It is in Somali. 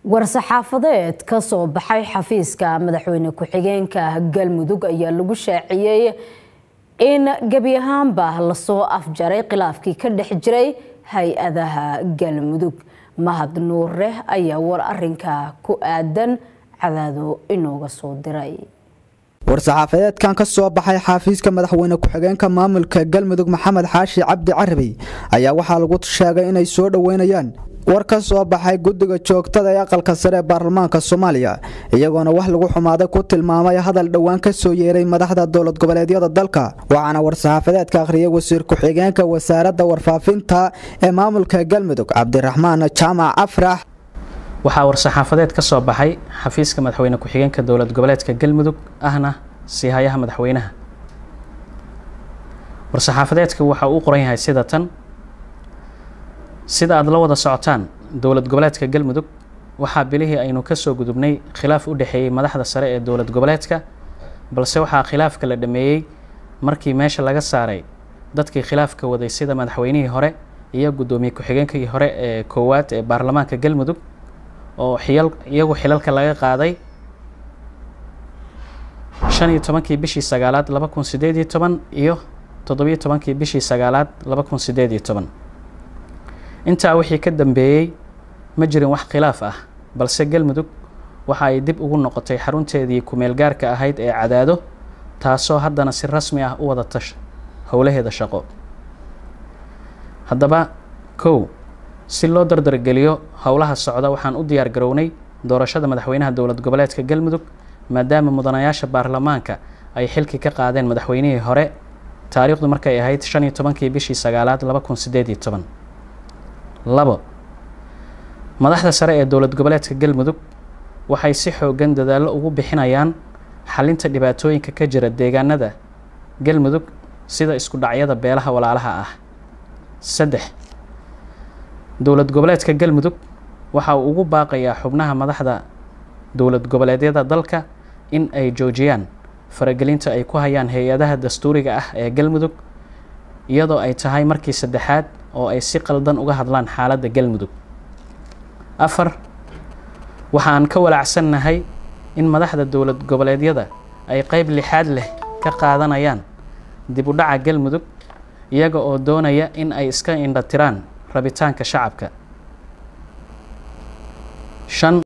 war-saxaafadeed ka soo baxay xafiiska madaxweyne ku-xigeenka galmudug ayaa lagu shaaciyey in gebi ahaanba lasoo afjaray khilaafkii ka dhex jiray hay-adaha galmudug mahad nuure ayaa war arinka ku aadan cadaado inooga soo diray war-saxaafadeedkan ka soo baxay xafiiska madaxweyne ku-xigeenka maamulka galmudug maxamed xaashi cabdi carabey ayaa waxaa lagu sheegay inay soo dhoweynayaan war ka soo baxay guddiga joogtada ee aqalka sare ee baarlamaanka soomaaliya iyagoona wax lagu xumaaday ku tilmaamay hadal dhowaan ka soo yeeray madaxda dowlad goboleedyada dalka waxaana war-saxaafadeedka akhriyay wasiir ku-xigeenka wasaaradda warfaafinta ee maamulka galmudug cabdiraxmaan jaamac afrax waxaa war-saxaafadeed ka soo baxay xafiiska madaxweyne ku-xigeenka dowlad goboleedka galmudug ahna siihayaha madaxweynaha war-saxaafadeedka waxa uu qoran yahay sida tan sida aada la wada socotaan dowlad goboleedka galmudug waxaa bilihii aynu kasoo gudubnay khilaaf u dhexeeyey madaxda sare ee dowlad goboleedka balse waxaa khilaafka la dhameeyey markii meesha laga saaray dadkii khilaafka waday sida madaxweynihii hore iyo guddoomiye ku-xigeenkii hore ee koowaad ee baarlamaanka galmudug oo xiyal iyagu xilalka laga qaaday shan iyo tobankii bishii sagaalaad laba kun sideed iyo toban iyo toddobiyo tobankii bishii sagaalaad laba kun sideed iyo toban intaa wixii ka dambeeyey ma jirin wax khilaaf ah balse galmudug waxa ay dib ugu noqotay xarunteedii ku-meel gaarka ahayd ee cadaado taasoo haddana si rasmi ah u wadata howlaheeda shaqo haddaba kow si loo dardargeliyo howlaha socda waxaan u diyaar garownay doorashada madaxweynaha dowlad goboleedka galmudug maadaama mudanayaasha baarlamaanka ay xilki ka qaadeen madaxweynihii hore taariikhdu markay ahayd shan iyo tobankii bishii sagaalaad laba kun sideed iyo toban labo madaxda sare ee dowlad goboleedka galmudug waxay si xoogan dadaallo ugu bixinayaan xalinta dhibaatooyinka ka jira deegaanada galmudug sida isku dhacyada beelaha walaalaha ah saddex dowlad goboleedka galmudug waxa uu ugu baaqayaa xubnaha madaxda dowlad goboleedyada dalka in ay joojiyaan faragelinta ay ku hayaan hay-adaha dastuuriga ah ee galmudug iyadoo ay tahay markii saddexaad oo ay si qaldan uga hadlaan xaaladda galmudug afar waxaan ka walaacsannahay in madaxda dowlad goboleedyada ay qeyb lixaad leh ka qaadanayaan dib u dhaca galmudug iyaga oo doonaya in ay iska indhatiraan rabitaanka shacabka shan